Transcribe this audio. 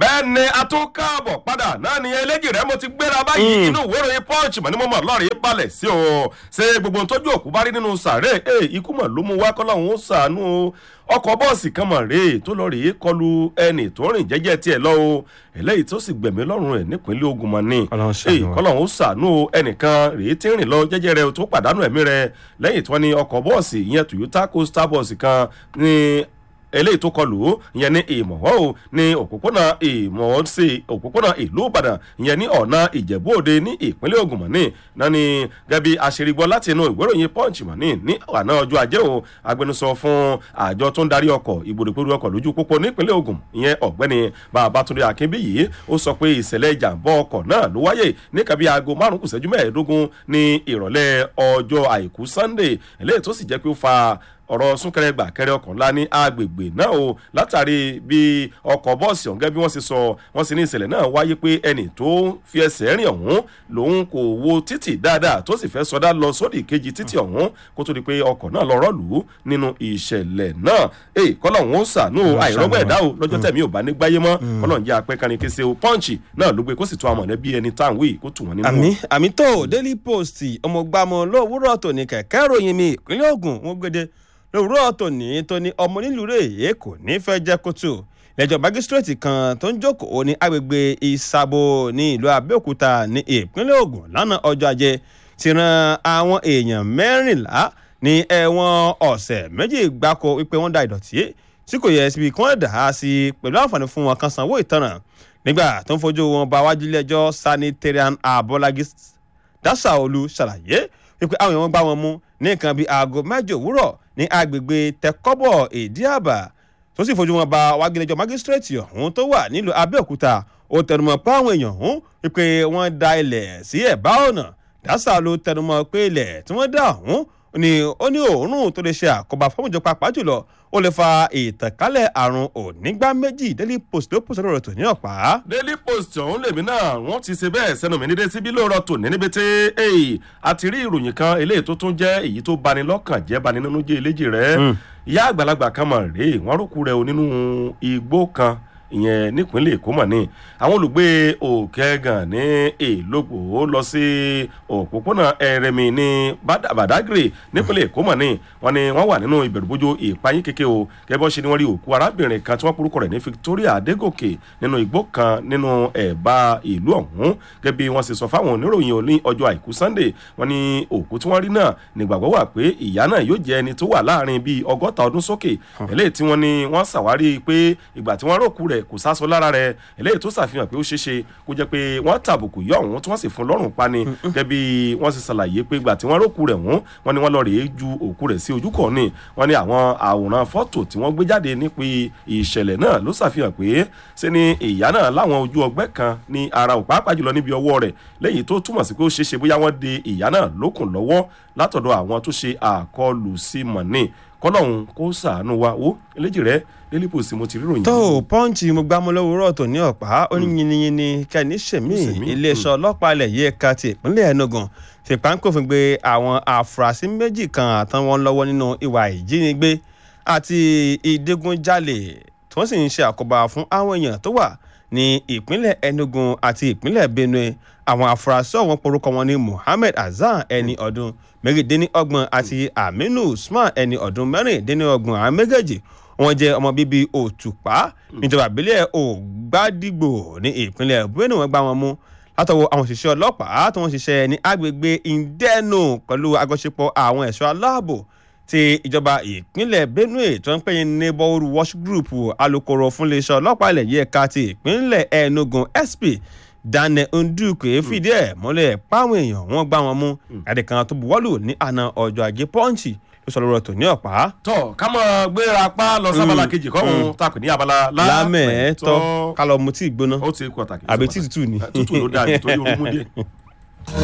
bẹ́ẹ̀ ni a tún káàbọ̀ padà náà ni eléjì rẹ̀ mo ti gbéra báyìí inú ìwé ìròyìn punch mọ̀ ní mo mọ̀ lọ́ọ̀rì balẹ̀ sí o ṣé gbogbo ohun tójú òkú bá rí nínú sàárè ẹ ikú mọ̀ ló mú wá kọ́lọ́hún ó sàánú o ọkọ̀ bọ́ọ̀sì kan mọ̀ rèé tó lọ rèé kọlu ẹnì tó rìn jẹ́jẹ́ tiẹ̀ lọ o eléyìí tó sì gbẹ̀mí lọ́rùn rẹ̀ nípínlẹ̀ Ògùn mọ̀ ni Ọlọ́run ṣàánú wa. kọ́lọ́hún ó sàánú o ẹnìkan rèé tí ń rìn lọ jẹ́jẹ́ rẹ̀ tó pàdánù ẹ̀mí rẹ̀ lẹ́yìn tí wọ́n ní ọkọ̀ bọ́ọ̀sì ìyẹn Toyota Coaster bọ́ọ̀sì kan ní eléyìí tó kọlù ó ìyẹn ní ìmọ̀wọ́ o ní òpópónà ìmọ̀wọ́ sí òpópónà ìlú ìbàdàn ìyẹn ní ọ̀nà ìjẹ̀bú òde ní ìpínlẹ̀ ògùn mọ̀ní náà ni gẹ́bí aṣèrìgbọ́ láti inú ìwé ìròyìn punch mọ̀ní ní àná ọjọ́ ajé o agbẹnusọ fún àjọ tó ń darí ọkọ̀ ìgbòdògbòdò ọkọ̀ lójú pópó nípínlẹ̀ ògùn ìyẹn ọ̀gbẹ́ni babatunde akínbíyì ó sọ pé ìṣẹ̀lẹ̀ ìjàmbá ọkọ̀ náà ló wáyé ní kàbí aago márùn kù ṣẹ́jú mẹ́ẹ̀ẹ́dógún ní ìrọ̀lẹ́ ọjọ́ àìkú sunday eléyìí tó sì jẹ́ pé ó fa ọ̀rọ̀ súnkẹrẹ gbàkẹrẹ ọkọ̀ ńlá ní agbègbè náà o látàrí bí ọkọ̀ bọ́ọ̀sì ọ̀hún gẹ́gẹ́ bí wọ́n ṣe sọ wọ́n sì ní ìṣẹ̀lẹ̀ náà wáyé pé ẹnì tó fi ẹsẹ̀ rìn ọ̀hún lòun kò wo títì dáadáa tó sì fẹ́ sọdá lọ sódì kejì títì ọ̀hún kó tó di pé ọkọ̀ náà lọ rọ́ọ̀lù nínú ìṣẹ̀lẹ̀ náà èyí kọ́lọ̀ ń sànú àìrọ́gbọ̀ ẹ̀dá o lọ́jọ́ tẹ̀mí ò bá ní gbáyé mọ́ kọ́lọ̀ ń jẹ́ apẹ́kárin kése o pọ́ǹchì náà ló gbé kó sì tún àwọn mọ̀lẹ́bí ẹni táwọn wí kó tù wọ́n nínú. àmì àmì tó daily post ọmọgbàmọ lówùúrọ̀ tòní kẹ̀kẹ́ ìròyìn mi ìpínlẹ̀ Ògùn wọn gbéde lówùúrọ̀ tòní tóní ọmọ nílùú rèé kò ní fẹ́ jẹ́ kótó lẹ́jọ́ mágísírèètì kan tó ń jókòó ní agbègbè ìsàbò ní ìlú Abẹ́òkúta ní ìpínlẹ̀ Ògùn lánàá ọjọ́ ajé ti ran àwọn èèyàn mẹ́rìnlá ní ẹ̀wọ̀n ọ̀sẹ̀ méjì gbáko wípé wọ́n da ìdọ̀tí tí kò yẹ síbi kí wọ́n dà á sí pẹ̀lú àǹfààní fún wọn kan sanwó ìtanràn nígbà tó ń fojú wọn bá wájú ilé ẹjọ́ sanitarian abọ́lági dáṣàolú ṣàlàyé wípé àwọn èèyàn gbá wọn mú ní nǹkan bíi aago mẹ́jọ òwúrọ̀ ní agbègbè tẹkọ́bọ̀ ìdíàbà tó sì fojú wọn bá wájú ilé ẹjọ́ mágísírèètì ọ̀hún tó wà nílùú abẹ́òkúta ó tẹnumọ́ pé àwọn èèyàn ọ̀hún wípé wọ́n da ilẹ̀ sí ẹ̀bá ọ̀nà dáṣàolú tẹnumọ́ pé ilẹ̀ tí wọ́n dá ọ̀hún ni ó ní òórùn tó lè ṣe àkóbá fọ́mùjọ pàápàá jùlọ ó lè fa ìtànkálẹ̀ àrùn onígbá méjì daily post ló pòsè lọ́rọ̀ tó ní ọ̀pá. daily post ọ̀hún lèmi náà wọ́n ti ṣe bẹ́ẹ̀ sẹ́nu mi nídé síbí lóòrọ̀ tò ní níbi tí èyí a ti rí ìròyìn kan eléyìí tó tún jẹ́ èyí tó bani lọ́kàn jẹ́ bani nínú jẹ́ eléjì rẹ̀ ìyá àgbàlagbà kan mọ̀ rèé wọ́n rókù rẹ̀ o nínú igbó kan ìyẹn nípínlẹ̀ èkó mọ̀ ní àwọn olùgbé òkègàn ní èlòpò lọ sí òpópónà ẹrẹmi ní badagry nípínlẹ̀ èkó mọ̀ ní wọ́n ní wọ́n wà nínú ìbẹ̀rùbojo ìpayín kéke o gẹ́gẹ́ bọ́n ṣe ni wọ́n rí òkú arábìnrin kan tí wọ́n porúkọ rẹ̀ ní victoria adégòkè nínú igbó kan nínú ẹ̀bá ìlú ọ̀hún gẹ́gẹ́ bí wọ́n ṣe sọ fáwọn oníròyìn òní ọjọ́ àìkú sunday wọ́n ní òkú tí wọ́n rí náà nígbàgbọ́ wà pé ìyá náà yóò jẹ́ ẹni tó wà láàrin bíi ọgọ́ta ọdún sókè eléyìí tí wọ́n ní wọ́n ṣàwárí pé ìgbà tí wọ́n rókú rẹ̀ rẹ̀ kò sásọ lára rẹ̀ eléyìí tó ṣàfihàn pé ó ṣeéṣe kó jẹ́ pé wọ́n tàbùkù yọ ọ̀hún tí wọ́n sì fún lọ́rùn pani gẹ́gẹ́ bí wọ́n sì ṣàlàyé pé ìgbà tí wọ́n rókù rẹ̀ wọ́n wọ́n ní wọ́n lọ rèé ju òkú rẹ̀ sí ojú kan ní wọ́n ní àwọn àwòrán fọ́tò tí wọ́n gbé jáde nípa ìṣẹ̀lẹ̀ náà ló ṣàfihàn pé ṣe ni ìyá náà láwọn ojú ọgbẹ́ kan ní ara ò pàápàá jùlọ níbi ọwọ́ rẹ̀ lẹ́yìn tó túmọ̀ sí pé ó ṣeéṣe bóyá wọ́n de ìyá náà lókùn lọ́wọ́ látọ̀dọ̀ àwọn tó ṣe àkọlù sí mọ̀nì kọ́lọ́hún kó ṣàánú wa ó eléjì rẹ̀ daily post mo ti ríròyìn. tó o pọ́ǹchì mo gbá mọ́ lówùúrọ̀ tó ní ọ̀pá ó ní yiniyini kẹ́ni ṣèmí iléeṣẹ́ ọlọ́pàá ilẹ̀ yìí ẹ̀ka ti ìpínlẹ̀ Enugu fìpánkòfin gbé àwọn afurasí méjì kan àtàwọn lọ́wọ́ nínú ìwà ìjínigbé àti ìdígunjalè tí wọ́n sì ń ṣe àkóbá fún àwọn èèyàn tó wà ní ìpínlẹ̀ Enugu àti ìpínlẹ̀ Benue àwọn afurasí ọ̀hún porúkọ wọn ní Muhammed Hasan ẹni ọdún mẹ́rìndínlọ́gbọ̀n àti Aminu Usman ẹni ọdún mẹ́rìndínlọ́gbọ̀n àwọn méjèèjì wọ́n jẹ́ ọmọ bíbí Òtùpá níjọba ìbílẹ̀ Ògbádìgbò ní ìpínlẹ̀ Benue wọ́n gbá wọn mú látọwọ́ àwọn òṣìṣẹ́ ọlọ́pàá tí wọ́n ṣiṣẹ́ ní agbègbè Indẹ́nu pẹ̀lú àjọṣepọ̀ àwọn ẹ̀ṣọ́ aláàbò ti ìjọba ìpínlẹ̀ Benue tó ń pè ní neighborhood watch group alukoro fún iléeṣẹ́ ọlọ́pàá ilẹ̀ yìí ẹ̀ka ti ìpínlẹ̀ Enugu SP Daniel Ndukwe fìdí ẹ̀ múlẹ̀ páwọn èèyàn wọn gbá wọn mú àdè kan tó buwọ́lù ní àná ọjọ́ ajé pọ́ǹchì ló sọ lọ́rọ̀ tó ní ọ̀pá. tọ ká mọ gbéra pa lọ sábàlá kejì kọ́hún takùn ní abala lámẹ̀ẹ́tọ́ ká lọ mutí ìgbóná ó ti pàtàkì. àbí tí tútù ni. tútù ló dáa nítorí orúmú dé.